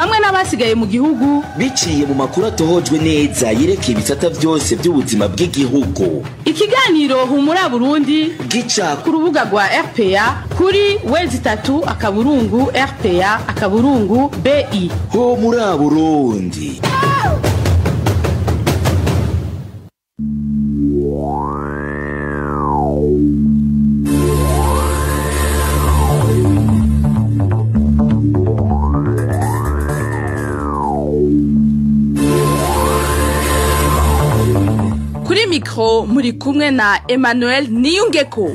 hamwe n'abasigaye mu gihugu biciye mu makuru atohojwe neza yerekeye ibisata byose by'ubuzima bw'igihugu ikiganiro humura burundi gica ku rubuga rwa rpa kuri wezi itatu akaburungu rpa akaburungu bi ho muri burundi kuri mikoro muri kumwe na emmanuel niyungeko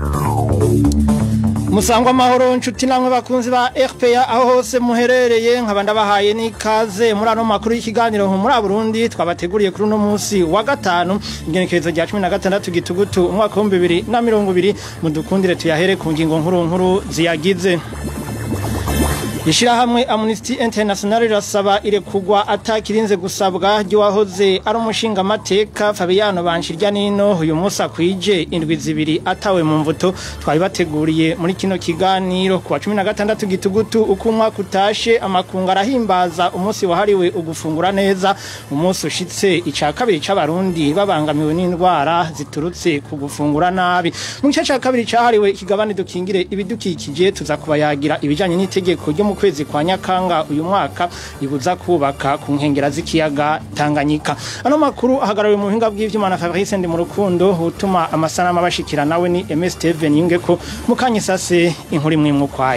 musangwa amahoro nshuti namwe bakunzi ba RPA aho hose muherereye nkaba ndabahaye n'ikaze muri ano makuru y'ikiganiro muri Burundi twabateguriye kuri uno munsi wa gatanu ingenekerezo rya 16 gitugutu umwaka wa 2020 mudukundire tuyahere ku ngingo nkuru nkuru ziyagize Ishirahamwe Amnesty International rirasaba irekugwa atakirinze gusabwa ry'uwahoze ari umushinga amateka Fabiano Banshirya nino uyu munsi akwije indwi zibiri atawe mu mvuto twabibateguriye muri kino kiganiro kuwa 16 gitugutu uko umwaka utashe amakunga arahimbaza umunsi wahariwe ugufungura neza umunsi ushitse ica kabiri c'abarundi babangamiwe n'indwara ziturutse ku gufungura nabi mu gice ca kabiri cahariwe ikigabane dukingire ibidukikije tuza kubayagira ibijanye n'itegeko ryo mu kwezi kwa nyakanga uyu mwaka ibuza kubaka ku nkengera z'ikiyaga Tanganyika ano makuru ahagarariwe mu buhinga bw'ivyuma na Fabrice ndi mu rukundo utuma amasanamu abashikira nawe ni MS Steven Yungeko mukanyisase inkuru imwe mukwaye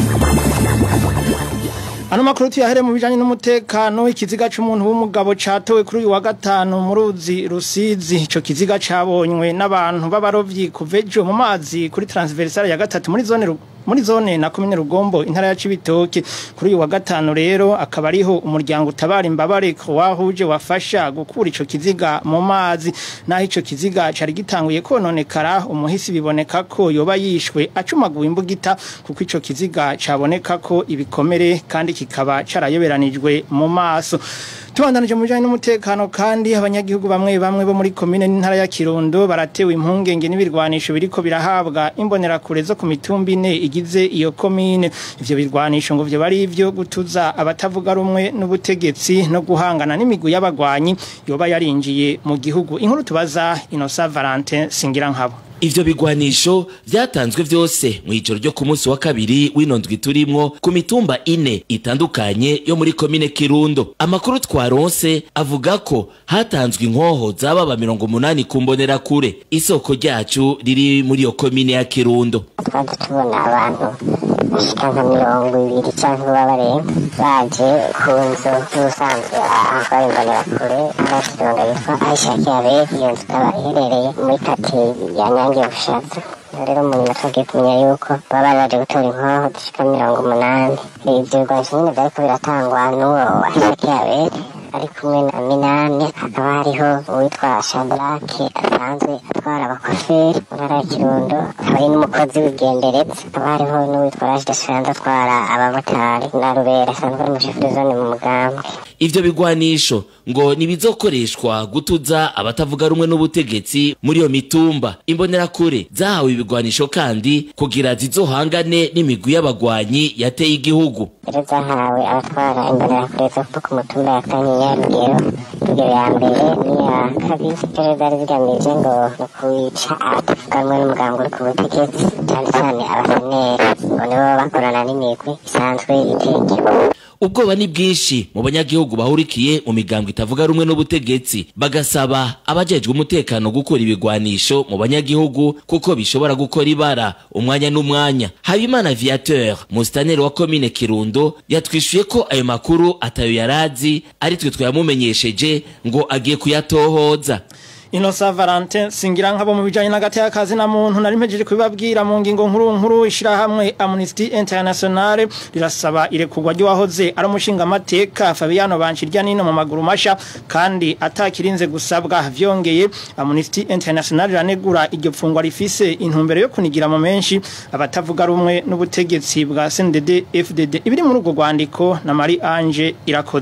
Ano makuru tuyahere mu bijanye n'umutekano ikiziga c'umuntu w'umugabo catowe kuri uyu wa gatanu mu ruzi Rusizi ico kiziga cabonywe n'abantu b'abarovyi kuvejo mu mazi kuri transversale ya gatatu muri zone muri zone na komine Rugombo intara ya Cibitoke kuri uyu wa gatanu rero akaba ariho umuryango utabara imbabare wahuje wafasha gukura ico kiziga mu mazi naho ico kiziga cari gitanguye kononekara umuhisi biboneka ko yoba yishwe acumaguwe imbugita kuko ico kiziga caboneka ko ibikomere kandi kikaba carayoberanijwe mu maso tubandanije mu bijanye n'umutekano kandi abanyagihugu bamwe bamwe bo muri komine n'intara ya Kirundo baratewe impungenge n'ibirwanisho biriko birahabwa imbonerakure zo ku mitumba ine igize iyo komine ivyo birwanisho ngo vyo bari ivyo gutuza abatavuga rumwe n'ubutegetsi no guhangana n'imigwi y'abagwanyi yoba yarinjiye mu gihugu inkuru tubaza Innocent Valentin Singirankabo Ivyo bigwanisho vyatanzwe vyose mu ijoro ryo ku munsi wa kabiri w'inondwi turimwo ku mitumba ine itandukanye yo muri komine Kirundo. Amakuru twaronse avuga ko hatanzwe inkoho zababa mirongo munani ku mbonera kure. Isoko ryacu riri muri iyo komine ya Kirundo. twaje tubona abantu bashika nka mirongo ibiri canke babarenga baje ku nzu y'ubusanzwe ahatwara imbonerakure n'abakironga yitwa aisha kiaberi iyo nzu ikaba iherereye muri kati ya nyange bushaza rero mu nyuma twagiye kumenya yuko baba bari baje gutora inkoho zishika mirongo umunani ivyo bigwanisho nyene vyariko biratangwa n'uwo aisha kiaberi ari kumwe na minani hakaba hariho uwitwa shadrake asanzwe atwara abakoferi mu ntara ya kirundo akaba ari n'umukozi w'igendereza hakaba hariho n'uwitwa rashida shanza atwara abamotari na rubera asanzwe ari umushoferi zone mu mugambwe Ivyo bigwanisho ngo nibizokoreshwa gutuza abatavuga rumwe n'ubutegetsi muri iyo mitumba. Imbonerakure zahawe ibigwanisho kandi kugira zizohangane n'imigwi y'abagwanyi yateye igihugu. rero zahawe abatwara imbonerakure zo ku mutumba ya kanyinya rugero rugero ya mbere n'iya kabiri rero zari zigamije ngo ni ukwica abatavuga rumwe n'umuganga uri ku butegetsi cyane cyane abaseneri ngo nibo bakorana n'imigwi isanzwe iteye igihugu ubwoba ni bwinshi mu banyagihugu bahurikiye mu migambwe itavuga rumwe n'ubutegetsi bagasaba abajejwe umutekano gukora ibigwanisho mu banyagihugu kuko bishobora gukora ibara umwanya n'umwanya habimana viateur musitaneri wa komine kirundo yatwishuye ko ayo makuru atayo yarazi ari twe twayamumenyesheje ngo agiye kuyatohoza Inosa Valentin singira nkabo mu bijanye n'agati y'akazi na muntu nari mpejeje kubibabwira mu ngingo nkuru nkuru ishirahamwe Amnesty International rirasaba irekurwa ry'uwahoze ari umushinga amateka Fabiano Banshirya nino mu maguru masha kandi atakirinze gusabwa vyongeye Amnesty International ranegura iryo pfungwa rifise intumbero yo kunigira mu menshi abatavuga rumwe n'ubutegetsi bwa CNDD FDD ibiri muri urwo rwandiko na Marie Ange irakoze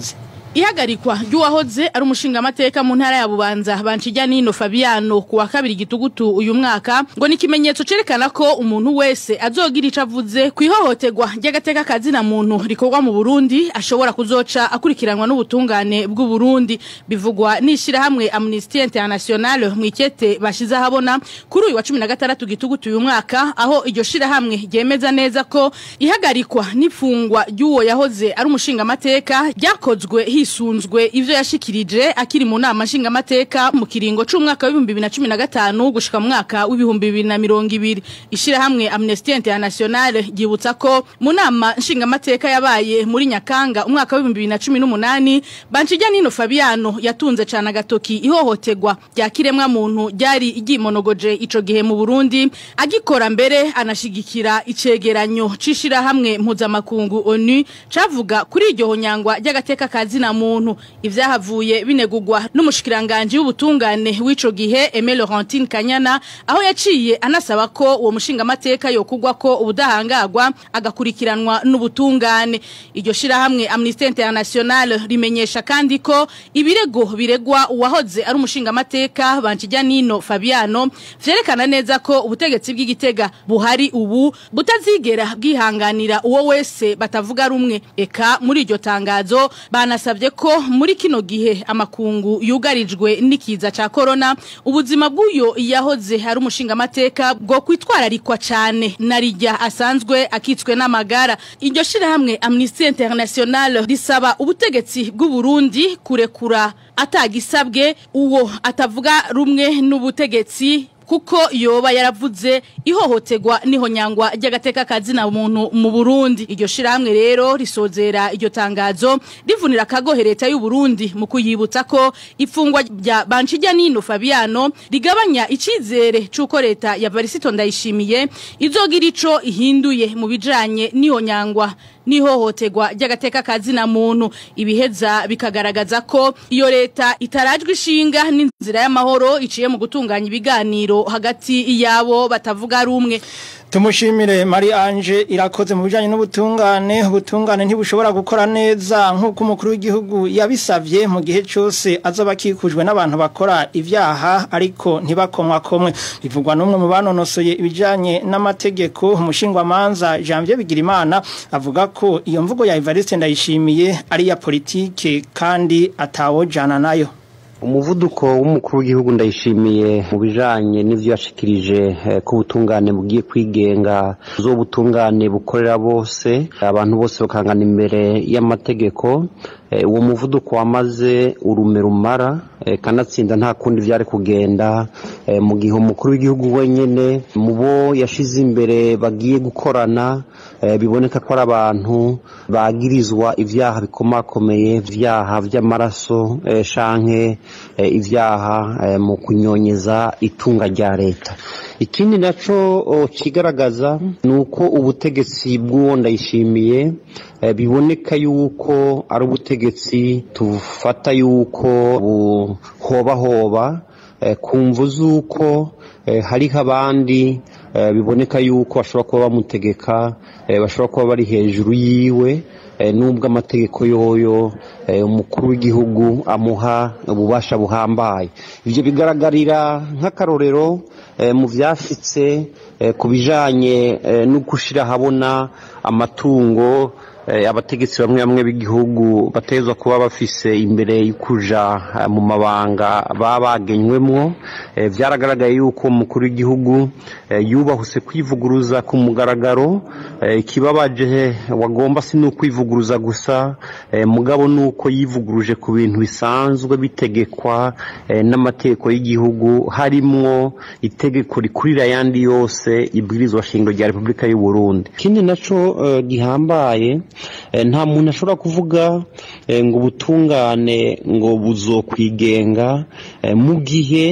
ihagarikwa ry'uwahoze ari umushingamateka mu ntara ya bubanza bancijya nino fabiano ku wa kabiri gitugutu uyu mwaka ngo ni ikimenyetso cerekana ko umuntu wese azogira ico avuze ku ihohoterwa ry'agateka kazina muntu rikorwa mu burundi ashobora kuzoca akurikiranwa n'ubutungane bw'u burundi bivugwa n'ishirahamwe amnesty international mu ikete bashize ahabona kuri uyu wa cumi na gatandatu gitugutu uyu mwaka aho iryo shirahamwe ryemeza neza ko ihagarikwa n'ifungwa ry'uwo yahoze ari umushingamateka ryakozwe hisunzwe ivyo yashikirije akiri mu nama nshingamateka mu kiringo c'umwaka w'ibihumbi bibiri na cumi na gatanu gushika mu mwaka w'ibihumbi bibiri na mirongo ibiri ishirahamwe amnesty international ryibutsa ko mu nama nshingamateka yabaye muri nyakanga umwaka w'ibihumbi bibiri na cumi n'umunani bancijya nino fabiano yatunze cane agatoki ihohoterwa rya kiremwa muntu ryari ryimonogoje ico gihe mu burundi agikora mbere anashigikira icegeranyo c'ishirahamwe mpuzamakungu onu cavuga kuri iryo honyangwa ry'agateka kazina muntu ivyahavuye binegurwa n'umushikiranganje w'ubutungane w'ico gihe Aimé Laurentine Kanyana aho yaciye anasaba ko uwo mushingamateka yokugwa ko ubudahangagwa agakurikiranwa n'ubutungane iryo shirahamwe Amnesty International rimenyesha kandi ko ibirego biregwa uwahoze ari umushingamateka bancijya nino Fabiano vyerekana neza ko ubutegetsi bw'igitega buhari ubu butazigera bwihanganira uwo wese batavuga rumwe eka muri iryo tangazo banasabye ko muri kino gihe amakungu yugarijwe n'ikiza ca corona ubuzima bw'uyo yahoze ari umushingamateka bwo kwitwararikwa cane narijya asanzwe akitswe n'amagara iryo shirahamwe Amnesty International risaba ubutegetsi bw'u Burundi kurekura atagisabwe uwo atavuga rumwe n'ubutegetsi kuko yoba yaravuze ihohoterwa nihonyangwa ry'agateka kazina muntu mu Burundi iryo shiramwe rero risozera iryo tangazo rivunira kagohe leta y'u Burundi mu kuyibutsa ko ifungwa rya Bancijya Nino Fabiano rigabanya icizere cuko leta ya Varisito ndayishimiye izogira ico ihinduye mu bijanye nihonyangwa nihohoterwa ry'agateka kazina muntu ibiheza bikagaragaza ko iyo leta itarajwe ishinga n'inzira y'amahoro iciye mu gutunganya ibiganiro hagati yabo batavuga rumwe Tumushimire Marie Ange irakoze mu bijanye n'ubutungane ubutungane ntibushobora gukora neza nk'uko umukuru w'igihugu yabisavye mu gihe cyose azoba kikujwe n'abantu bakora ivyaha ariko ntibakomwa komwe bivugwa n'umwe mu banonosoye ibijanye n'amategeko umushingwa manza Janvier Bigirimana avuga ko iyo mvugo ya Evariste ndayishimiye ari ya politike kandi atawojana nayo umuvuduko w'umukuru w'igihugu ndayishimiye mu bijanye n'ivyo yashikirije ko ubutungane bugiye kwigenga zo butungane bukorera bose abantu bose bakangana imbere y'amategeko uwo muvuduko wamaze urume rumara kanatsinda nta kundi vyari kugenda mu gihe umukuru w'igihugu wenyene mu bo yashize imbere bagiye gukorana biboneka ko ari abantu bagirizwa ivyaha bikomakomeye ivyaha vy'amaraso shanke ivyaha mu kunyonyeza itunga rya leta ikindi naco kigaragaza ni uko ubutegetsi bw'uwo ndayishimiye biboneka yuko ari ubutegetsi tufata yuko buhobahoba ku mvu z'uko hariho abandi biboneka yuko bashobora kuba bamutegeka bashobora kuba bari hejuru yiwe nubwo amategeko yoyo umukuru w'igihugu amuha ububasha buhambaye ibyo bigaragarira nk'akarorero mu byashitse ku bijyanye no gushyira ahabona amatungo abategetsi bamwe bamwe b'igihugu batezwa kuba bafise imbere y'ukuja mu mabanga baba bagenywemwo byaragaragaye yuko umukuru w'igihugu yubahuse kwivuguruza ku mugaragaro ikibabaje wagomba si n'ukwivuguruza gusa mugabo ni uko yivuguruje ku bintu bisanzwe bitegekwa n'amategeko y'igihugu harimwo itegeko rikurira ayandi yose ibwirizwa shingiro rya repubulika y'u Burundi ikindi naco gihambaye nta muntu ashobora kuvuga ngo ubutungane ngo buzokwigenga mu gihe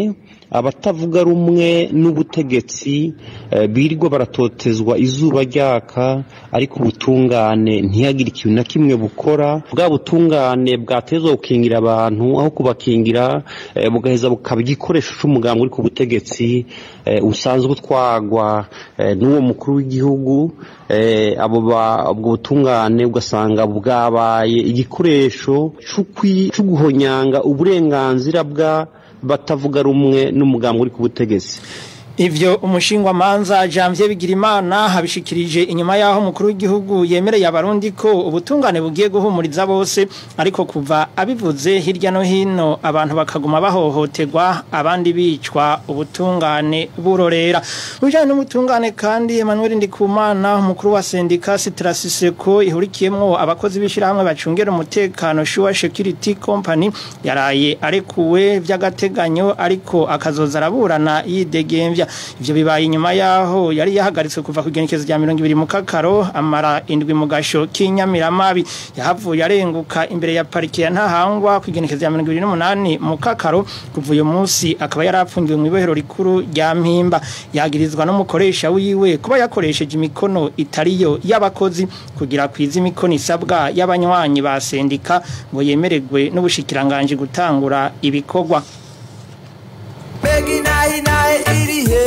abatavuga rumwe n'ubutegetsi eh, birirwa baratotezwa izuba ryaka ariko ubutungane ntihagire ikintu na kimwe bukora bwa butungane bwatezwa gukingira abantu aho kubakingira eh, bugaheza bukaba igikoresho c'umugambi uri ku butegetsi eh, usanzwe utwagwa eh, n'uwo mukuru w'igihugu eh, abo ba- ubwo butungane ugasanga bwabaye igikoresho c'ukwi- co guhonyanga uburenganzira bwa batavuga rumwe n'umugambi uri ku butegetsi Ivyo umushingwa manza Janvier Bigirimana habishikirije inyuma yaho mukuru w'igihugu yemereye abarundi ko ubutungane bugiye guhumuriza bose ariko kuva abivuze hirya no hino abantu bakaguma bahohoterwa abandi bicwa ubutungane burorera ujanye n'ubutungane kandi Emmanuel Ndikumana umukuru wa sendika Sitrasiseko ihurikiyemwo abakozi bishirahamwe bacungera umutekano Sure Security Company yaraye arekuwe vy'agateganyo ariko akazoza araburana yidegemvya ivyo bibaye inyuma yaho yari yahagaritswe kuva ku genekezo rya 200 mu kakaro amara indwi mu gasho k'inyamiramabi yahavuye arenguka imbere ya parike ya ntahangwa ku genekezo rya 28 mu kakaro kuva uyu munsi akaba yarapfungiwe mu ibohero rikuru rya mpimba yagirizwa n'umukoresha wiwe kuba yakoresheje imikono itariyo y'abakozi kugira kwiza imikono isabwa y'abanywanyi ba sendika ngo yemererwe n'ubushikiranganje gutangura ibikorwa Begi nahi nahi iri he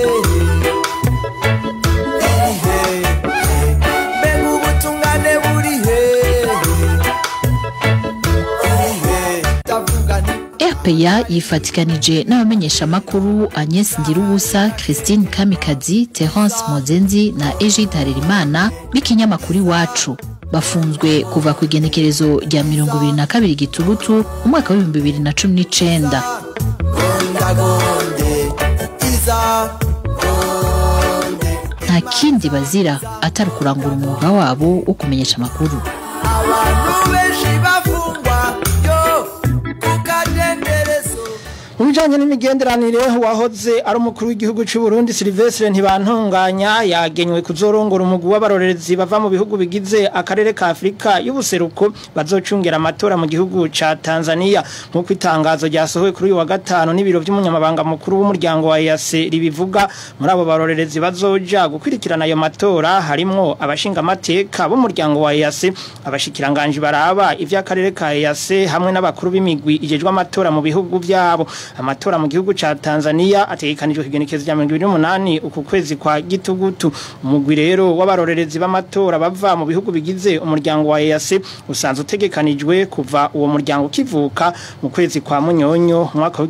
Iri he Mbega ubutungane buri he Iri he Ndavuga nti RPA yifatikanije n'abamenyeshamakuru Agnes Ndirubusa, Christine Kamikazi, Terence Mozenzi na Egide Harerimana b'ikinyamakuru iwacu bafunzwe kuva ku igenekerezo rya mirongo ibiri na kabiri gitugutu umwaka w'ibihumbi bibiri na cumi n'icenda Gonda gonde Iza Gonde nta kindi bazira atari ukurangura umwuga wabo wo kumenyesha amakuru Abantu benshi bafungwa Yo Kukadenderezo Mu bijanye n'imigenderanire wahoze ari umukuru w'igihugu cy'u Burundi Silvestre ntibantunganya yagenywe kuzorongora umugwi w'abarorerezi bava mu bihugu bigize akarere ka Afrika y'ubuseruko bazocungera amatora mu gihugu ca Tanzania nk'uko itangazo ryasohowe kuri uyu wa gatanu n'ibiro by'umunyamabanga mukuru w'umuryango wa EAC ribivuga muri abo barorerezi bazoja gukurikirana ayo matora harimwo abashinga amateka b'umuryango wa EAC abashikiranganje baraba ivy'akarere ka EAC hamwe n'abakuru b'imigwi ijejwe amatora mu bihugu byabo amatora mu gihugu ca Tanzania ategekanijwe kugenekezo rya 2028 uku kwezi kwa gitugutu umugwi rero w'abarorerezi b'amatora bava mu bihugu bigize umuryango wa EAC usanzwe utegekanijwe kuva uwo muryango ukivuka mu kwezi kwa munyonyo mu mwaka wa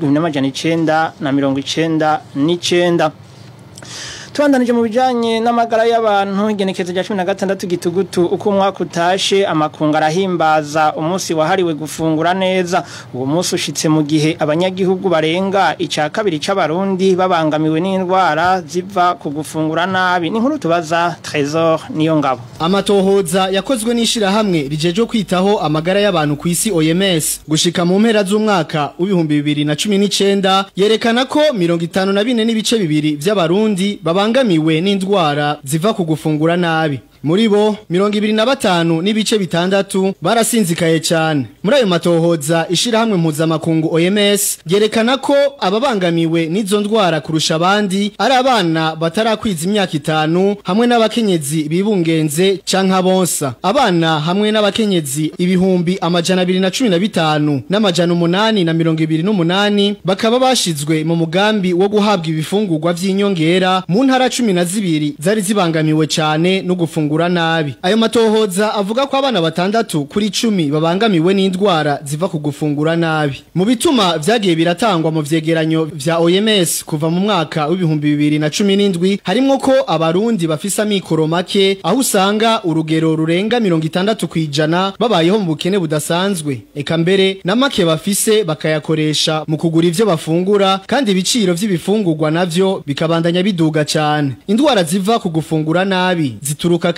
1999 Tubandanije mu bijanye n'amagara y'abantu igenekezo rya 16 gitugutu uko umwaka utashe amakunga arahimbaza umunsi wahariwe gufungura neza uwo munsi ushitse mu gihe abanyagihugu barenga ica kabiri c'abarundi babangamiwe n'indwara ziva ku gufungura nabi ni nkuru tubaza Trésor niyo ngabo Amatohoza yakozwe n'ishirahamwe rijeje kwitaho amagara y'abantu ku isi OMS gushika mu mpera z'umwaka w'ibihumbi bibiri na cumi n'icenda yerekana ko mirongo itanu na bine n'ibice bibiri vy'abarundi babangamiwe n'indwara ziva ku gufungura nabi muri bo mirongo ibiri na batanu n'ibice bitandatu barasinzikaye cyane muri ayo matohoza ishirahamwe mpuzamakungu OMS ryerekana ko ababangamiwe n'izo ndwara kurusha abandi ari abana batarakwiza imyaka itanu hamwe n'abakenyezi bibungenze canka bonsa abana hamwe n'abakenyezi ibihumbi amajana abiri na cumi na bitanu n'amajana umunani na mirongo ibiri n'umunani bakaba bashizwe mu mugambi wo guhabwa ibifungurwa vy'inyongera mu ntara cumi na zibiri zari zibangamiwe cane no gufungura nabi ayo matohoza avuga ko abana batandatu kuri cumi babangamiwe n'indwara ziva ku gufungura nabi mu bituma vyagiye biratangwa mu vyegeranyo vya OMS kuva mu mwaka w'ibihumbi bibiri na cumi n'indwi harimwo ko abarundi bafise amikoro make aho usanga urugero rurenga mirongo itandatu kw'ijana babayeho mu bukene budasanzwe eka mbere na make bafise bakayakoresha mu kugura ivyo bafungura kandi ibiciro vy'ibifungurwa navyo bikabandanya biduga cane indwara ziva ku gufungura nabi zituruka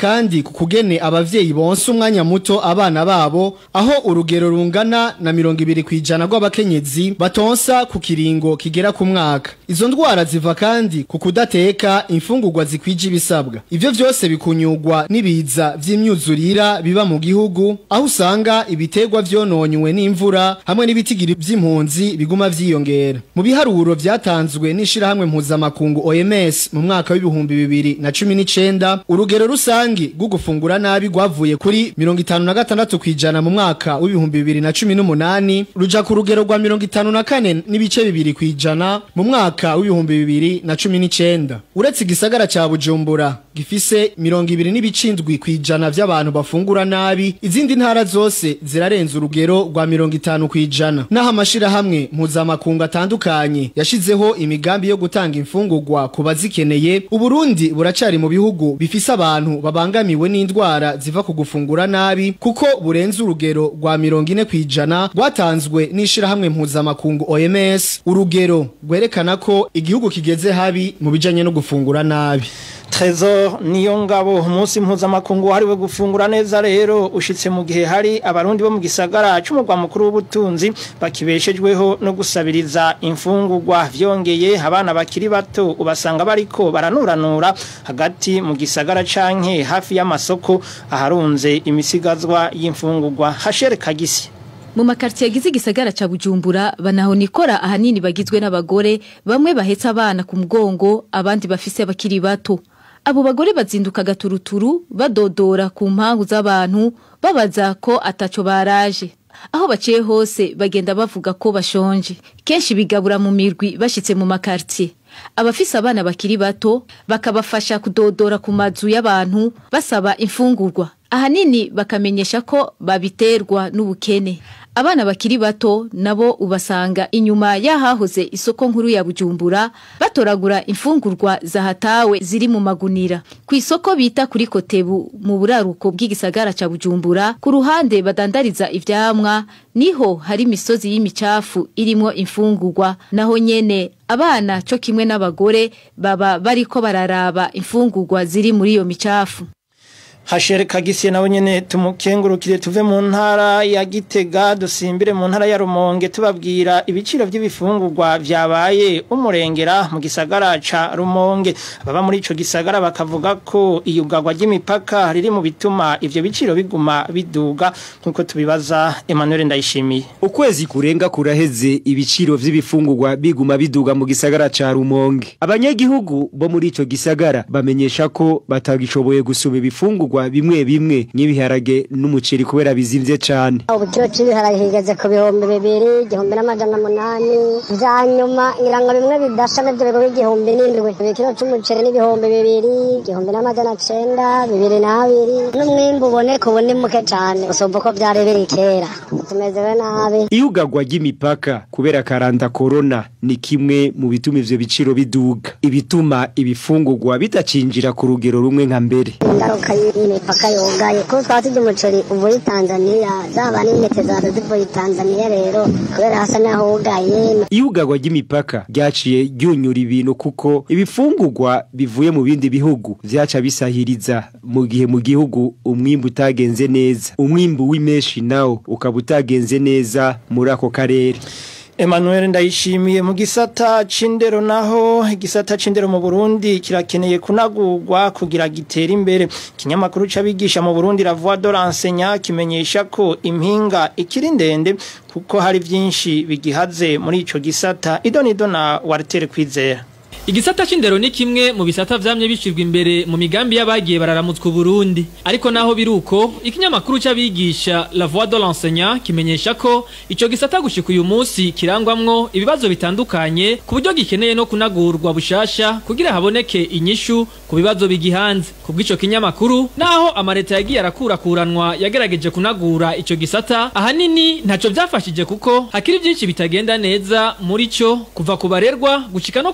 kandi ku kugene abavyeyi bonse umwanya muto abana babo aho urugero rungana na mirongo ibiri kwijana rw'abakenyezi batonsa ku kiringo kigera ku mwaka izo ndwara ziva kandi ku kudateka imfungurwa zikwije ibisabwa ivyo vyose bikunyurwa n'ibiza vy'imyuzurira biba mu gihugu aho usanga ibiterwa vyononywe n'imvura hamwe n'ibitigiri vy'impunzi biguma vyiyongera mu biharuro vyatanzwe n'ishirahamwe mpuzamakungu OMS mu mwaka w'ibihumbi bibiri na cumi n'icenda urugero rusangi rwo gufungura nabi rwavuye kuri mirongo itanu na gatandatu kwijana mu mwaka w'ibihumbi bibiri na cumi n'umunani ruja ku rugero rwa mirongo itanu na kane n'ibice bibiri kwijana mu mwaka w'ibihumbi bibiri na cumi n'icenda uretse igisagara ca bujumbura gifise mirongo ibiri n'ibicindwi kwijana vy'abantu bafungura nabi izindi ntara zose zirarenza urugero rwa mirongo itanu kwijana naho amashirahamwe mpuzamakungu atandukanye yashizeho imigambi yo gutanga imfungurwa ku bazikeneye uburundi buracari mu bihugu bifise abantu babangamiwe n'indwara ziva ku gufungura nabi kuko burenze urugero rwa mirongo ine kwijana rwatanzwe n'ishirahamwe mpuzamakungu OMS urugero rwerekana ko igihugu kigeze habi mu bijanye no gufungura nabi Trezor niyo ngabo umunsi mpuzamakungu wahariwe gufungura neza rero ushitse mu gihe hari abarundi bo mu gisagara c'umugwa mukuru w'ubutunzi bakibeshejweho no gusabiriza imfungurwa vyongeye abana bakiri bato ubasanga bariko baranuranura hagati mu gisagara canke hafi y'amasoko aharunze imisigazwa y'imfungurwa hashere kagisi mu makartier agize igisagara ca Bujumbura banahonikora ahanini bagizwe n'abagore bamwe bahetse abana ku mugongo abandi bafise abakiri bato abo bagore bazinduka gaturuturu badodora ku mpangu z'abantu babaza ko ataco baraje aho baciye hose bagenda bavuga ko bashonje kenshi bigabura mu mirwi bashitse mu makartier abafise abana bakiri bato bakabafasha kudodora ku mazu y'abantu basaba imfungurwa ahanini bakamenyesha ko babiterwa n'ubukene abana bakiri bato nabo ubasanga inyuma y'ahahoze isoko nkuru ya bujumbura batoragura imfungurwa zahatawe ziri mu magunira ku isoko bita kuri kotebu mu buraruko bw'igisagara ca bujumbura ku ruhande badandariza ivyamwa niho hari imisozi y'imicafu irimo imfungurwa naho nyene abana co kimwe n'abagore baba bariko bararaba imfungurwa ziri muri iyo micafu Hashere kagisi nawe nyene tumukengurukire tuve mu ntara ya Gitega dusimbire mu ntara ya Rumonge tubabwira ibiciro by'ibifungurwa vyabaye umurengera mu gisagara ca Rumonge baba muri ico gisagara bakavuga ko iyugagwa ry'imipaka riri mu bituma ivyo biciro biguma biduga nkuko tubibaza Emmanuel Ndayishimiye ukwezi kurenga kuraheze ibiciro vy'ibifungurwa biguma biduga mu gisagara ca Rumonge abanyagihugu bo muri ico gisagara bamenyesha ko batagishoboye gusuma ibifungurwa bimwe bimwe nk'ibiharage n'umuceri kubera bizimvye cane ubukiro cy'ibiharage kigeze ku bihumbi bibiri igihumbi n'amajana umunani vya nyuma ngira ngo bimwe bidasha navyo bigura igihumbi n'indwi ibikiro c'umuceri n'ibihumbi bibiri igihumbi n'amajana cenda bibiri n'abiri n'umwimbu uboneka ubu ni muke cane usumva uko vyari biri kera tumezewe nabi iyugagwa ry'imipaka kubera karanda corona ni kimwe mu bituma ivyo biciro biduga ibituma ibifungurwa bitacinjira ku rugero rumwe nka mbere ingaruka y'imipaka yugaye kuko twaba turya umuceri uvuye tanzaniya zaba n'intete zaza zivuye tanzaniya rero kubera hasa n'aho wugaye iyugagwa ry'imipaka ryaciye ryunyura ibintu kuko ibifungurwa bivuye mu bindi bihugu vyaca bisahiriza mu gihe mu gihugu umwimbu utagenze neza umwimbu w'imeshi nawo ukaba utagenze neza muri ako karere Emmanuel ndayishimiye mu gisata c'indero naho igisata c'indero mu Burundi kirakeneye kunagurwa kugira gitere imbere kinyamakuru c'abigisha mu Burundi la voix de l'enseignant kimenyesha ko impinga ikiri ndende kuko hari vyinshi bigihaze muri ico gisata idonido na Walter Kwizera Igisata c'indero ni kimwe mu bisata vyamye bishirwa imbere mu migambi y'abagiye bararamutswa Burundi ariko naho biruko ikinyamakuru c'abigisha La Voix de l'enseignant kimenyesha ko ico gisata gushika uyu munsi kirangwamwo ibibazo bitandukanye ku buryo gikeneye no kunagurwa bushasha kugira haboneke inyishu ku bibazo bigihanze kubw'ico kinyamakuru naho amareta yagiye arakurakuranwa yagerageje kunagura ico gisata ahanini ntaco vyafashije kuko hakiri vyinshi bitagenda neza muri co kuva ku barerwa gushika no ku barezi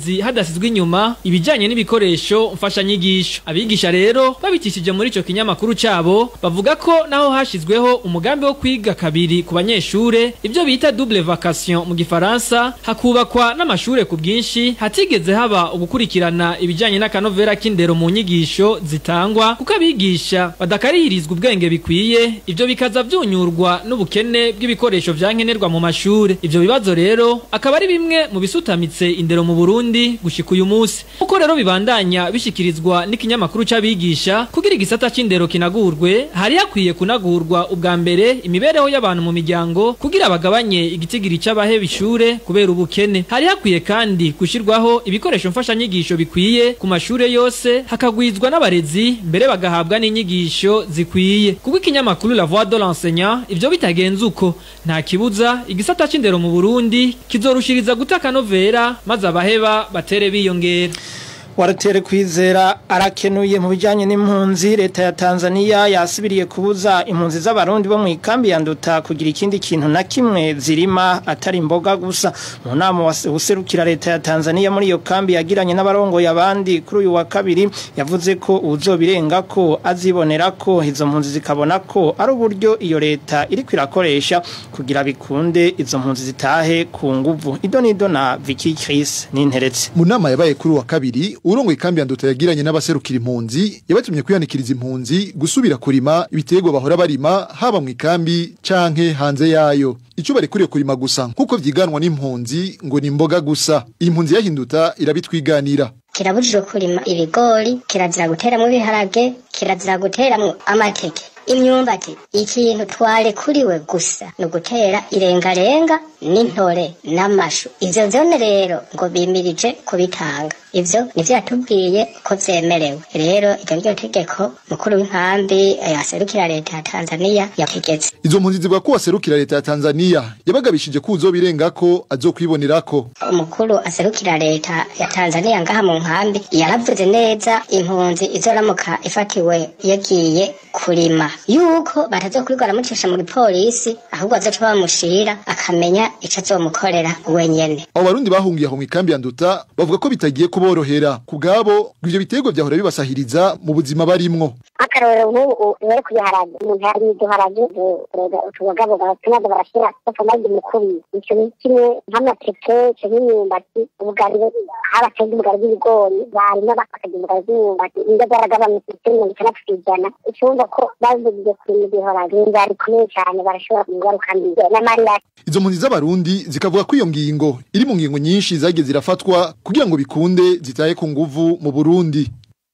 n'abarezi hadasizwe inyuma ibijanye n'ibikoresho mfashanyigisho abigisha rero babitishije muri ico kinyamakuru cabo bavuga ko naho hashizweho umugambi wo kwiga kabiri ku banyeshure ibyo bita double vacation mu gifaransa hakubakwa n'amashure ku bwinshi hatigeze haba ugukurikirana ibijanye n'akanovera k'indero mu nyigisho zitangwa kuko abigisha badakarihirizwa ubwenge bikwiye ivyo bikaza vyunyurwa n'ubukene bw'ibikoresho vyankenerwa mu mashure ivyo bibazo rero akaba ari bimwe mu bisutamitse indero mu Burundi gushika uyu munsi uko rero bibandanya bishikirizwa n'ikinyamakuru c'abigisha kugira igisata c'indero kinagurwe hari hakwiye kunagurwa ubwa mbere imibereho y'abantu mu miryango kugira bagabanye igitigiri c'abaheba ishure kubera ubukene hari hakwiye kandi gushirwaho ibikoresho mfashanyigisho bikwiye ku mashure yose hakagwizwa n'abarezi mbere bagahabwa n'inyigisho zikwiye kuko ikinyamakuru la voix de l'enseignant ivyo bitagenze uko nta kibuza igisata c'indero mu Burundi kizorushiriza gutaka novera maze abaheba batere biyongera waratere kwizera arakenuye mu bijyanye n'impunzi leta ya tanzania yasibiriye kubuza impunzi z'abarundi bo mu ikambi ya nduta kugira ikindi kintu na kimwe zirima atari imboga gusa mu nama userukira leta ya tanzania muri iyo kambi yagiranye n'abarongoye abandi kuri uyu wa kabiri yavuze ko uzobirenga ko azibonera ko izo mpunzi zikabona ko ari uburyo iyo leta iri kwirakoresha kugira bikunde izo mpunzi zitahe ku nguvu ido n'ido na Vicky Chris n'interetse mu nama yabaye kuri uwa kabiri urongo ikambi ya nduta yagiranye n'abaserukira impunzi yabatumye kwihanikiriza impunzi gusubira kurima ibiterwa bahora barima haba mu ikambi canke hanze yayo icyo barekuriye kurima gusa nk'uko vyiganwa n'impunzi ngo ni imboga gusa impunzi yahinduta irabitwiganira kirabujijwe kurima ibigori kirazira guteramwo ibiharage kirazira guteramwo amateke imyumbati ikintu twarekuriwe gusa ni ugutera irengarenga n'intore n'amashu ivyo vyone rero ngo bimirije kubitanga ivyo nivyo yatubwiye ko vyemerewe rero iryo niryo tegeko mukuru w'inkambi yaserukira leta ya tanzania yategetse izo mpunzi zivuga ko waserukira leta ya tanzania yabagabishije ko uzobirengako azokwibonerako umukuru aserukira leta ya tanzania ngaha mu nkambi yaravuze neza impunzi izoramuka ifatiwe yagiye kurima yuko batazokwirwa aramucisha mu gipolisi ahubwo azoca bamushira akamenya ico azomukorera wenyene abo barundi bahungiye aho mu ikambi ya nduta bavuga ko bitagiye kuborohera ku bwabo ngo ivyo biterwa vyahora bibasahiriza mu buzima barimwo akarorero nk'ubu bari kubiharage umuntu yari uduharage utubogabo tumaze barashira bakamagi mukubi ico ni kimwe nk'amateke ico n'imyumbati ubugari habatega ubugari bw'ibigori barima bakakagira ubugari bw'imyumbati inda zaragabanutse kuri mirongo itandatu kw'ijana icumva ko bavugiye kurima ibiharage inzara ikomeye cane barashobora kugaruka mbi n'amarira izo mpunzi z'abarundi zikavuga ko iyo ngingo iri mu ngingo nyinshi zagiye zirafatwa kugira ngo bikunde zitaye ku nguvu mu Burundi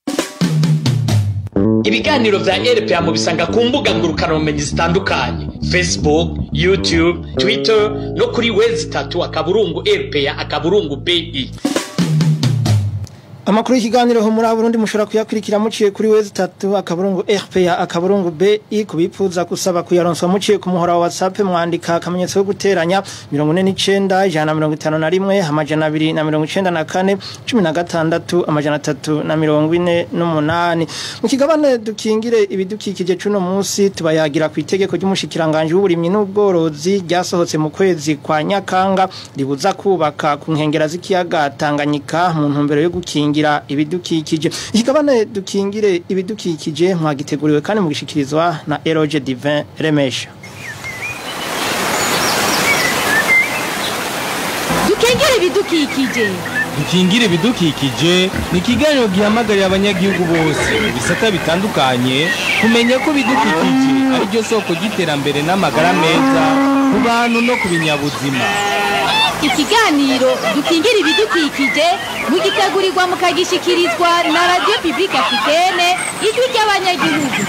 ibiganiro vya RPA mu bisanga ku mbuga ngurukana bumenyi zitandukanye Facebook, YouTube, Twitter no kuri wezi tatu akaburungu RPA akaburungu BI Amakuru y'ikiganiro ho muri Burundi mushobora kuyakurikira muciye kuri wezi 3 akaburungu RPA akaburungu BI kubifuza kusaba kuyaronswa muciye ku muhora wa WhatsApp mwandika akamenyetso ko guteranya 49 ijana 51 amajana 294 16 amajana 348 mu kigabane dukingire ibidukikije cuno munsi tubayagira ku itegeko ry'umushikiranganje w'uburimyi n'ubworozi ryasohotse mu kwezi kwa Nyakanga ribuza kubaka ku nkengera z'ikiyaga Tanganyika mu ntumbero yo gukingira gukingira ibidukikije ikigabane dukingire ibidukikije mwagiteguriwe kandi mugishikirizwa na Eroge Divin Remesha dukingire ibidukikije dukingire ibidukikije ni ikiganiro gihamagarira abanyagihugu bose mu bisata bitandukanye kumenya ko ibidukikije ari ryo soko ry'iterambere n'amagara meza ku bantu no ku binyabuzima ikiganiro dukingira ibidukikije mugitegurirwa mukagishikirizwa na radiyo pibulike afitene ijwi ry'abanyagihugu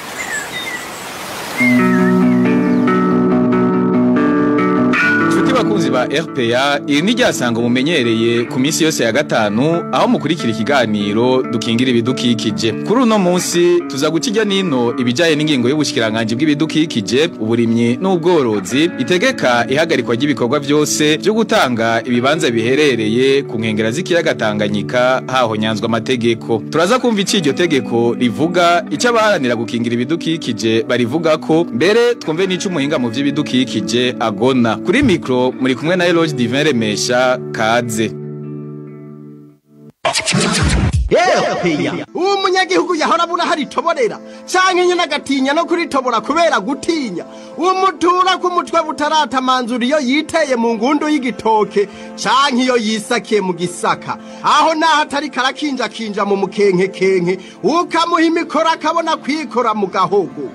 Inshuti bakunzi ba RPA iri ni ryasanga mumenyereye ku minsi yose ya gatanu aho mukurikira ikiganiro dukingira ibidukikije kuri uno munsi tuza gukijya nino ibijaye n'ingingo y'ubushikiranganje bw'ibidukikije uburimyi n'ubworozi itegeka ihagarikwa ry'ibikorwa byose byo gutanga ibibanza biherereye ku nkengera z'ikiyaga Tanganyika haho nyanzwa amategeko turaza kumva iki iryo tegeko rivuga icyo abaharanira gukingira ibidukikije barivuga ko mbere twumve n'ico umuhinga mu by'ibidukikije agona kuri mikro muri kumwe na Eloge Divin Remesha kaze uwo munyagihugu yahora abura hari itoborera canke nyene agatinya no kuritobora kubera gutinya umutura ku mutwe butaratamanzura iyo yiteye mu ngundu y'igitoke canke iyo yisakiye mu gisaka aho naho atari karakinjakinja mu mukenkekenke ukamuha imikoro akabona kwikora mu gahogo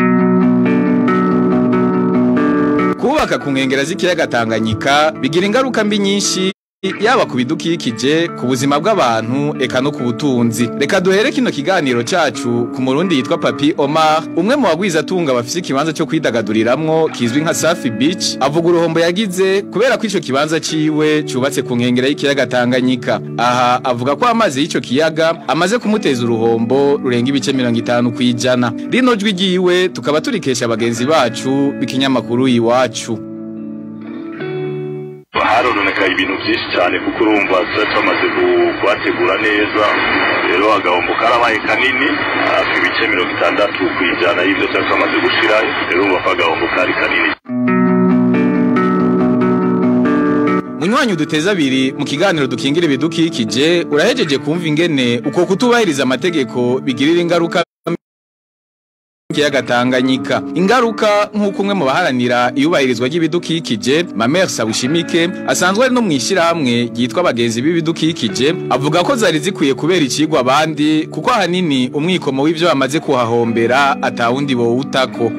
kubaka ku nkengera z'ikiyaga Tanganyika bigira ingaruka mbi nyinshi yaba ku bidukikije ku buzima bw'abantu eka no ku butunzi reka duhere kino kiganiro cacu ku murundi yitwa Papi Omar umwe mu bagwiza atunga bafise ikibanza cyo kwidagaduriramwo kizwi nka Safi Beach avuga uruhombo yagize kubera ko ico kibanza ciwe cubatse ku nkengera y'ikiyaga Tanganyika aha avuga ko amazi y'ico kiyaga amaze kumuteza uruhombo rurenga ibice 50 kwijana rino jwi ryiwe tukaba turikesha bagenzi bacu bikinyamakuru iwacu harononekaye ibintu byinshi cyane kuko urumva tuba tumaze kuhategura neza rero agahombo karabaye kanini hafi ibice mirongo itandatu ku ijana y'ibyo tuba tumaze gushirayo rero urumva ko agahombo kari kanini Munywanyi uduteza abiri mu kiganiro dukingira ibidukikije urahejeje kumva ingene uko kutubahiriza amategeko bigirira ingaruka kiyaga Tanganyika ingaruka nk'uko umwe mu baharanira iyubahirizwa ry'ibidukikije Mamer Sawishimike asanzwe ari no mwishirahamwe ryitwa abagenzi b'ibidukikije avuga ko zari zikwiye kubera ikigwa abandi kuko ahanini umwikomo w'ivyo bamaze kuhahombera atawundi bowutako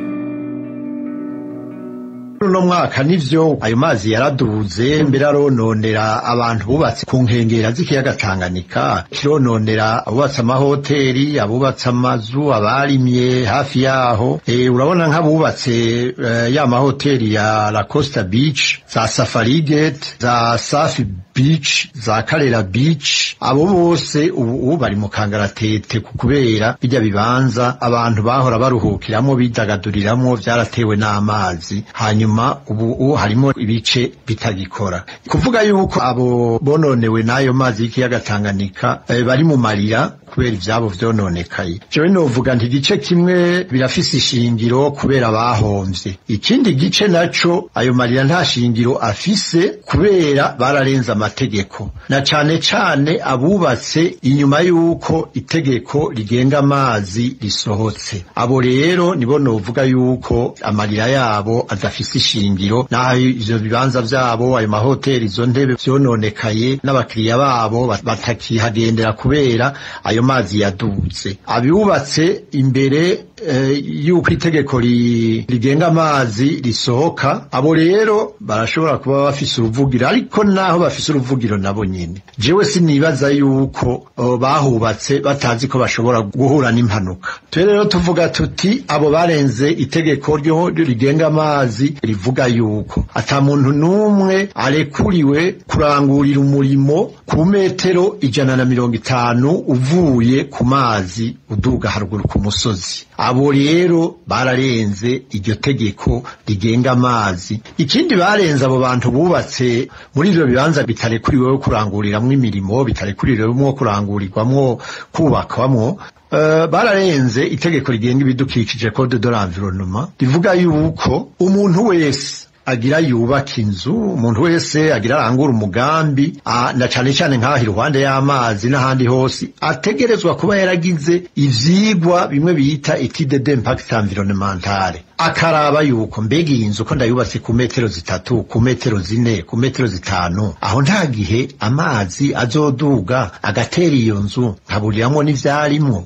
uno mwaka nivyo ayo mazi yaraduze mbere arononera abantu bubatse ku nkengera z'ikiyaga Tanganyika kirononera abubatse amahoteli abubatse amazu abarimye hafi yaho e, urabona nk'abubatse uh, ya mahoteli ya La Costa Beach za Safari Gate za Safi Beach za Karera Beach abo bose ubu bari mu kangaratete kubera bijya bibanza abantu bahora baruhukiramwo bidagaduriramo byaratewe n'amazi hanyuma ubu harimo ibice bitagikora kuvuga yuko abo bononewe n'ayo mazi y'ikiyaga Tanganyika eh, bari mu marira kubera ivyabo vyononekaye jewe novuga nti igice kimwe birafise ishingiro kubera bahomvye ikindi gice naco ayo marira nta shingiro afise kubera bararenze amategeko na cane cane abubatse inyuma yuko itegeko rigenga amazi risohotse abo rero nibo novuga yuko amarira yabo adafise ishingiro naho ivyo bibanza vyabo ayo mahoteli izo ntebe vyononekaye n'abakiriya babo batakihagendera kubera ayo mazi yaduze abibubatse imbere yuko itegeko rigenga amazi risohoka abo rero barashobora kuba bafise uruvugiro ariko naho bafise uruvugiro nabo nyene jewe sinibaza yuko bahubatse batazi ko bashobora guhura n'impanuka twe rero tuvuga tuti abo barenze itegeko ryo rigenga amazi rivuga yuko ata muntu n'umwe arekuriwe kurangurira umurimo ku metero ijana na mirongo itanu uvuye ku mazi uduga haruguru ku musozi abo rero bararenze iryo tegeko rigenga amazi ikindi barenze abo bantu bubatse muri ivyo bibanza bitarekuriweho kuranguriramwo imirimo bitarekuriwemwo kurangurirwamwo kubakwamwo Uh, bararenze itegeko rigenga ibidukikije code de l'environnement rivuga yuko umuntu wese agira yubaka inzu umuntu wese agira arangura umugambi na cane cane nk'aho iruhande y'amazi n'ahandi hose ategerezwa kuba yaragize ivyigwa bimwe bita étude d'impact environnemental akaraba yuko mbega iyi nzu ko ndayubatse ku metero zitatu ku metero zine ku metero zitanu aho nta gihe amazi azoduga agatera iyo nzu nkaburiramwo n'ivyarimwo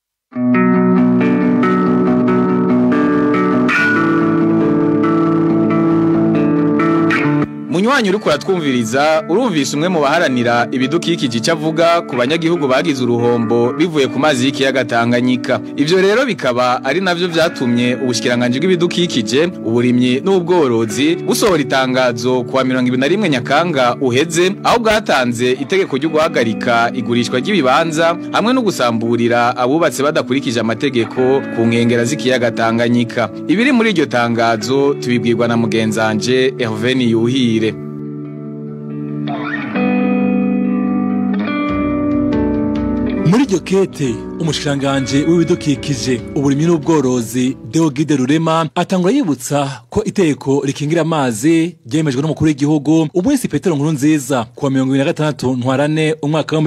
Munywanyi uriko uratwumviriza urumvise umwe mu baharanira ibidukikije icyo avuga ku banyagihugu bagize uruhombo bivuye ku mazi y'ikiyaga Tanganyika ivyo rero bikaba ari navyo vyatumye ubushikiranganje bw'ibidukikije uburimyi n'ubworozi busohora itangazo kuwa 21 Nyakanga uheze aho bwatanze itegeko ryo guhagarika igurishwa ry'ibibanza hamwe no gusamburira abubatse badakurikije amategeko ku nkengera z'ikiyaga Tanganyika ibiri muri iryo tangazo tubibwirwa na mugenzanje Hervé Yuhire muri iryo kete umushikiranganje w'ibidukikije uburimyi n'ubworozi Deogide Rurema atangura yibutsa ko iteko rikingira amazi ryemejwe n'umukuru w'igihugu umunsi Petero Nkuru nziza kuwa 2026 ntwarane umwaka wa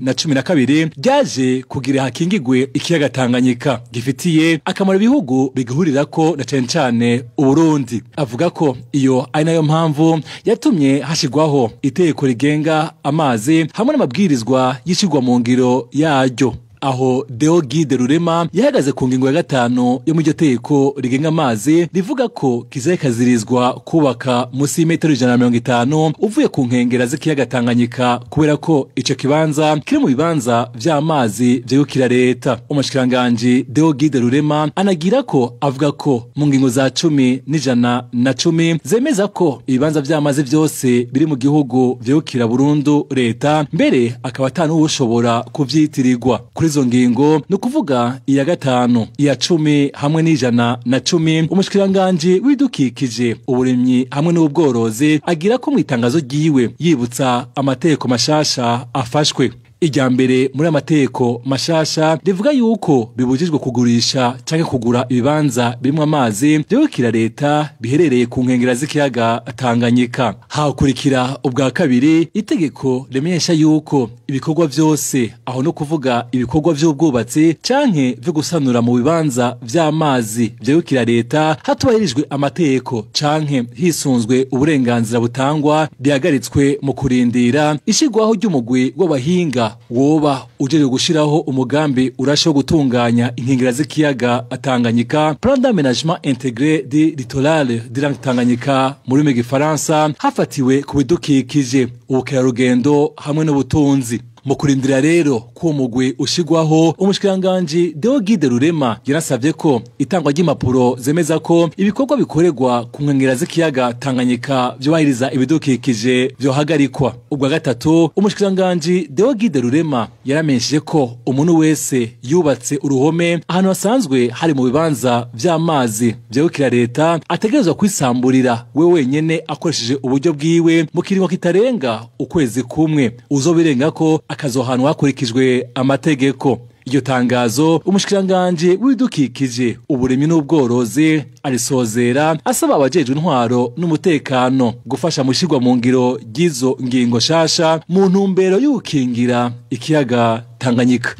2012 ryaje kugira hakingigwe ikiyaga Tanganyika gifitiye akamaro ibihugu bigihurirako na cane cane Uburundi avuga ko iyo ari nayo mpamvu yatumye hashigwaho iteko rigenga amazi hamwe n'amabwirizwa yishigwa mu ngiro yaryo aho Deo Guide Rurema yahagaze ku ngingo ya gatanu yo mu iryo teko rigenga amazi rivuga ko kizaye kazirizwa kubaka musi y'imetero ijana na mirongo itanu uvuye ku nkengera z'ikiyaga Tanganyika kubera ko ico kibanza kiri mu bibanza vy'amazi vyegukira leta umushikiranganji Deo Guide Rurema anagira ko avuga ko mu ngingo za cumi n'ijana na cumi zemeza ko ibibanza vy'amazi vyose biri mu gihugu vyegukira burundu leta mbere akaba atanuwushobora kuvyitirirwa kuri izo ngingo ni ukuvuga iya gatanu iya cumi hamwe n'ijana na cumi umushikiranganji w'ibidukikije uburimyi hamwe n'ubworozi agira ko mu itangazo ryiwe yibutsa amategeko mashasha afashwe irya mbere muri amateko mashasha rivuga yuko bibujijwe kugurisha canke kugura ibibanza birimwo amazi vyegukira leta biherereye ku nkengera z'ikiyaga Tanganyika hakurikira ubwa kabiri itegeko rimenyesha yuko ibikorwa vyose aho no kuvuga ibikorwa vy'ubwubatsi canke vyo gusanura mu bibanza vy'amazi vyegukira leta hatubahirijwe amategeko canke hisunzwe uburenganzira butangwa bihagaritswe mu kurindira ishigwaho ry'umugwi w'abahinga woba ujeje gushiraho umugambi urasho gutunganya inkengera z'ikiyaga Tanganyika plan d'aménagement intégré du littoral de la Tanganyika mu rurimi rw'igifaransa hafatiwe ku bidukikije ubukerarugendo hamwe n'ubutunzi mu kurindira rero ko umugwi ushigwaho umushikiranganji Deo Guide Rurema yarasavye ko itangwa ry'impapuro zemeza ko ibikorwa bikorerwa ku nkengera z'ikiyaga Tanganyika vyubahiriza ibidukikije vyohagarikwa ubwa gatatu umushikiranganji Deo Guide Rurema yaramenyesheje ko umuntu wese yubatse uruhome ahantu hasanzwe hari mu bibanza vy'amazi vyegukira leta ategerezwa kwisamburira we wenyene akoresheje uburyo bwiwe mu kiringo kitarenga ukwezi kumwe uzobirenga ko akazohanwa hakurikijwe amategeko iryo tangazo umushikiranganji w'ibidukikije uburimyi n'ubworozi arisozera asaba abajejwe intwaro n'umutekano gufasha mu shirwa mu ngiro ry'izo ngingo shasha mu ntumbero y'ugukingira ikiyaga Tanganyika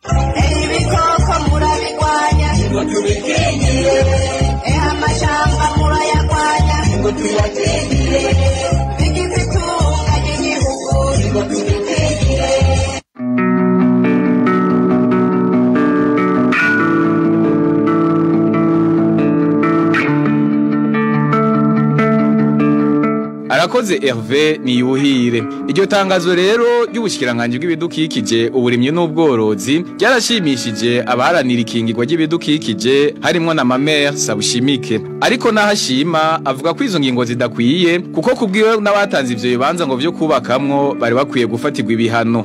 ibikoko murabigwanya ngo tubikingire eha amashamba murayagwanya ngo tuyakingire bigize itunga ry'igihugu ngo tubikingire arakoze Hervé niyuhire iryo tangazo rero ry'ubushikiranganje bw'ibidukikije uburimyi n'ubworozi ryarashimishije abaharanira ikingirwa ry'ibidukikije harimwo na Mamer Sabushimike ariko nahashima avuga ko izo ngingo zidakwiye kuko kubwiwe n'abatanze ivyo bibanza ngo vyo kubakamwo bari bakwiye gufatirwa ibihano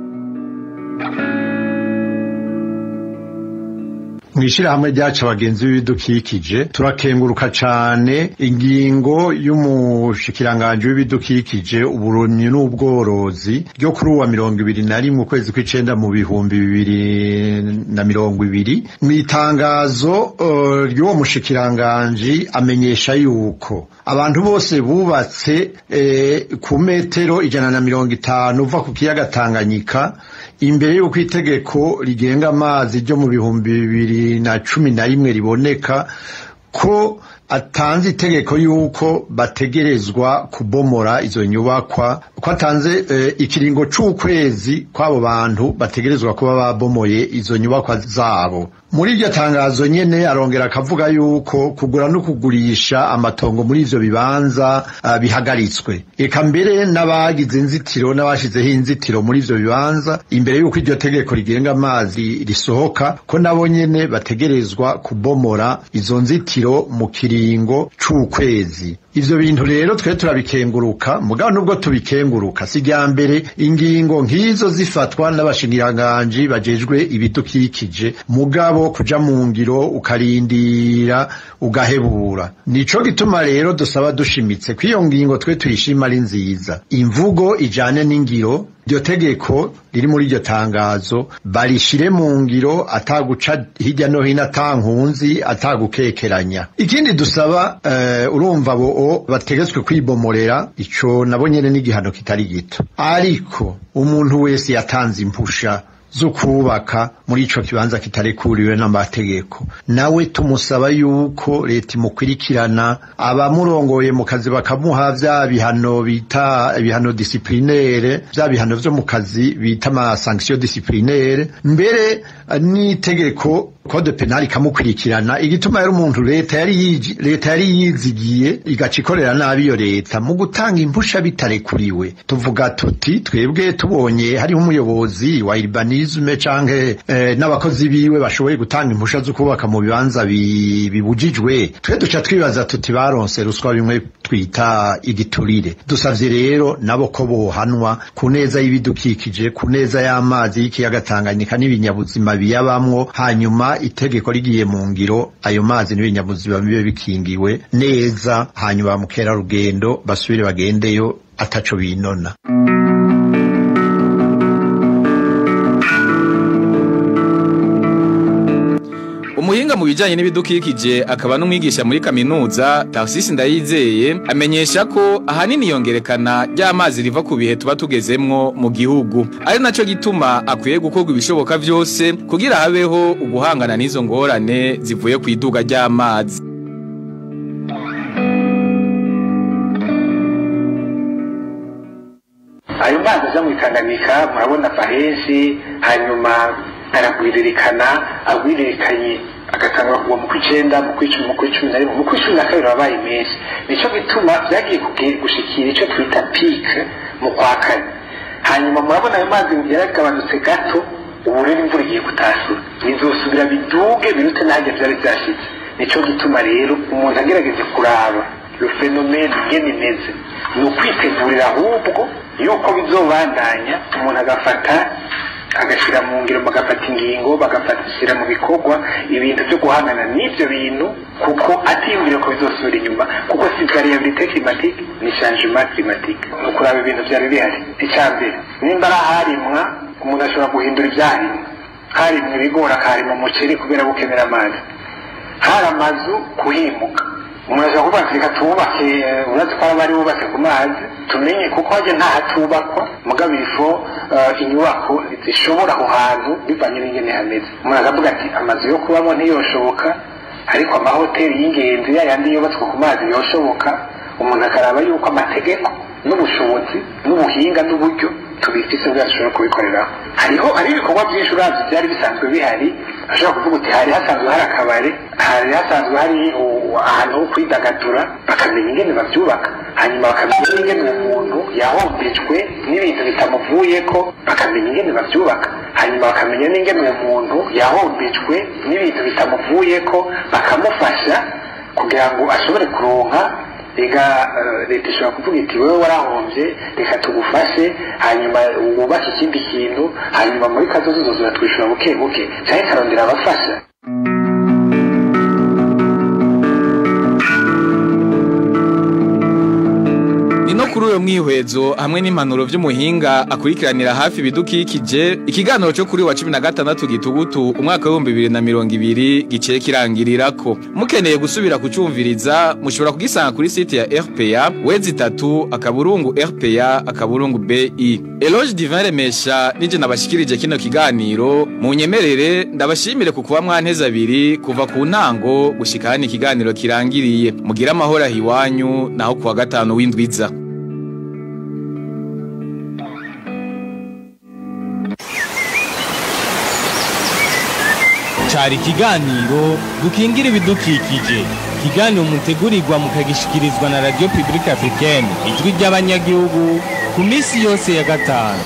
mwishirahamwe ryacu abagenzi b'ibidukikije turakenguruka cane ingingo y'umushikiranganje w'ibidukikije uburimyi n'ubworozi ryo kuri uwa mirongo ibiri na rimwe ukwezi kw'icenda mu bihumbi bibiri na mirongo ibiri mw'itangazo uh, ry'uwo mushikiranganji amenyesha yuko abantu bose bubatse eh, ku metero ijana na mirongo itanu uva ku kiyaga Tanganyika imbere y'uko itegeko rigenga amazi ryo mu bihumbi bibiri na cumi na rimwe riboneka ko atanze itegeko yuko bategerezwa kubomora izo nyubakwa ko atanze eh, ikiringo c'ukwezi kw'abo bantu bategerezwa kuba babomoye izo nyubakwa zabo muri iryo tangazo nyene arongera akavuga yuko kugura no kugurisha amatongo muri ivyo bibanza uh, bihagaritswe eka mbere n'abagize inzitiro n'abashizeho inzitiro muri ivyo bibanza imbere yuko iryo tegeko rigenga amazi risohoka ko nabo nyene bategerezwa kubomora izo nzitiro mu kiringo c'ukwezi ivyo bintu rero twe turabikenguruka mugabo nubwo tubikenguruka si rya mbere ingingo nk'izo zifatwa n'abashingiranganji bajejwe ibidukikije mugabo kuja mu ngiro ukarindira ugahebura nico gituma rero dusaba dushimitse ko iyo ngingo twe tuyishima ari nziza imvugo ijane n'ingiro iryo tegeko riri muri iryo tangazo barishire mu ngiro ataguca hirya no hino atankunzi atagukekeranya ikindi dusaba uh, urumva bo bategetswe kwibomorera ico nabo nyene n'igihano kitari gito ariko umuntu wese yatanze impusha zo kubaka muri ico kibanza kitarekuriwe n'amategeko nawe tumusaba yuko leta imukurikirana abamurongoye mu kazi bakamuha vya bihano bita ibihano disiplinere vya bihano vyo mu kazi bita ama sanction disiplinere mbere n'itegeko code penal ikamukurikirana igituma yari umuntu leta yari yiji leta yari yizigiye igaca ikorera nabi iyo leta mu gutanga impusha bitarekuriwe tuvuga tuti twebwe tubonye hariho umuyobozi wa urbanisme canke eh, n'abakozi biwe bashoboye gutanga impusha zo kubaka mu bibanza bi- bibujijwe twe duca twibaza tuti baronse ruswa bimwe twita igiturire dusavye rero nabo ko bohanwa ku neza y'ibidukikije ku neza y'amazi y'ikiyaga Tanganyika n'ibinyabuzima biyabamwo hanyuma itegeko rigiye mu ngiro ayo mazi n'ibinyabuzima bibe bikingiwe neza hanyuma ba mukerarugendo basubire bagendeyo ataco binona umuhinga mu bijyanye n'ibidukikije akaba n'umwigisha muri kaminuza Tarcisse Ndayizeye amenyesha ko ahanini yongerekana ry'amazi riva ku bihe tuba tugezemwo mu gihugu ari nacyo gituma akwiye gukorwa ibishoboka byose kugira habeho uguhangana n'izo ngorane zivuye ku iduga ry'amazi ayo mazi aza mu itanganyika murabona ava henshi hanyuma aragwiririkana agwiririkanye agatangwa kuva mu kw'icenda mu kw'icumi mu kw'icumi na rimwe mu kw'icumi na kabiri wabaye menshi nico gituma vyagiye kuge- gushikira ico twita pike mu kwa kane hanyuma murabona ayo mazi yaragabanutse gato ubu rero imvura igiye kutasura bizosubira biduge birute n'ahajya vyari vyashitse nico gituma rero umuntu agerageje kuraba iyo fenomene ingene imeze ni ukwitegurira ahubwo yuko bizobandanya umuntu agafata agashyira mu ngiro bagafata ingingo bagafatishyira mu bikorwa ibintu byo guhangana n'ibyo bintu kuko atiyumvira ko bizosubira inyuma kuko si variabilité climatique ni changement climatique ni ukuraba ibintu byari bihari icya mbere nimba ari aharimwa umuntu ashobora guhindura ibyarimwa harimwa ibigori akaharima umuceri kubera gukenera amazi hari amazu kuhimuka umuntu ashobora kuvuga ati reka tububake eh, uretse ko bari bubatse ku mazi tumenye kuko hajya nta hatubakwa mugabo ifo inyubako zishobora aho hantu bivanye n'ingene hameze umuntu akavuga ati amazu yo kubamo ntiyoshoboka ariko amahoteli y'ingenzi ya yandi yubatswe ku mazi yoshoboka umuntu akaraba yuko amategeko n'ubushobozi n'ubuhinga n'uburyo tubifise bwa dushobora kubikoreraho hariho hari ibikorwa byinshi uravye byari bisanzwe bihari ashobora kuvuga uti hari hasanzwe hari akabare hari hasanzwe hari u- ahantu ho kwidagadura bakamenya ingene bavyubaka hanyuma bakamenya n'ingene uwo muntu yahombejwe n'ibintu bitamuvuyeko bakamenya ingene bavyubaka hanyuma bakamenya n'ingene uwo muntu yahombejwe n'ibintu bitamuvuyeko bakamufasha kugira ngo ashobore kuronka reka eh, leta ishobora kuvuga iti wowe warahombye reka tugufashe hanyuma wubake ikindi kintu hanyuma muri kazozo uzozura twishyura buke buke cyangwa ikarondera abafasha ni no kuri uyo mwihwezo hamwe n'impanuro vy'umuhinga akurikiranira hafi ibidukikije ikiganiro cyo kuri wa cumi na gatandatu gitugutu umwaka w'ibihumbi bibiri na mirongo ibiri giciye kirangirirako mukeneye gusubira kucumviriza mushobora kugisanga kuri site ya rpa wezi itatu akaburungu rpa akaburungu bi eloge divin remesha nije nabashikirije kino kiganiro munyemerere ndabashimire ku kuba mwanteze abiri kuva ku ntango gushika hano ikiganiro kirangiriye mugire amahoro aho iwanyu naho kuwa gatanu w'indwiza cari ikiganiro dukingira ibidukikije ikiganiro mutegurirwa mukagishikirizwa na radio publique africaine ijwi ry'abanyagihugu ku minsi yose ya gatanu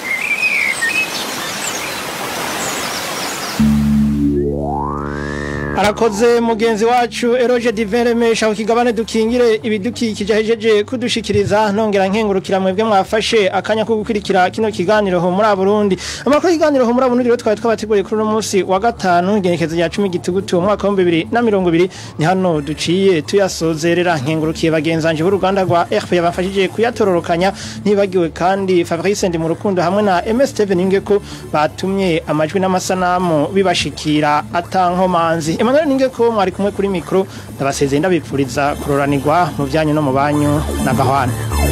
arakoze mugenzi wacu eroge diveremesha ku kigabane dukingire ibidukikije ahejeje kudushikiriza nongera nkengurukira mwebwe mwafashe akanya ko gukurikira kino kiganiro ho muri Burundi amakuru y'ikiganiro ho muri Burundi rero twari twabateguriye kuri uno munsi wa gatanu igenekezo rya 10 gitugutu mu mwaka wa 2020 ni hano duciye tuyasozerera nkengurukiye bagenzanje b'uruganda rwa RP yabafashije kuyatororokanya ntibagiwe kandi Fabrice ndi mu rukundo hamwe na MS Steven Ingeko batumye amajwi n'amasanamu bibashikira atankomanzi Emmanuel Ningeko mwari kumwe kuri mikro ndabasezeye ndabipfuriza kuroranirwa mu byanyu no mu banyu na gahwana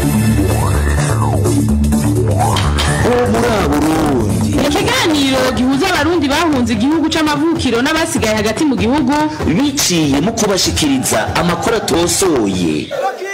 ikiganiro gihuza abarundi bahunze igihugu c'amavukiro n'abasigaye hagati mu gihugu biciye mu kubashikiriza amakuru atosoye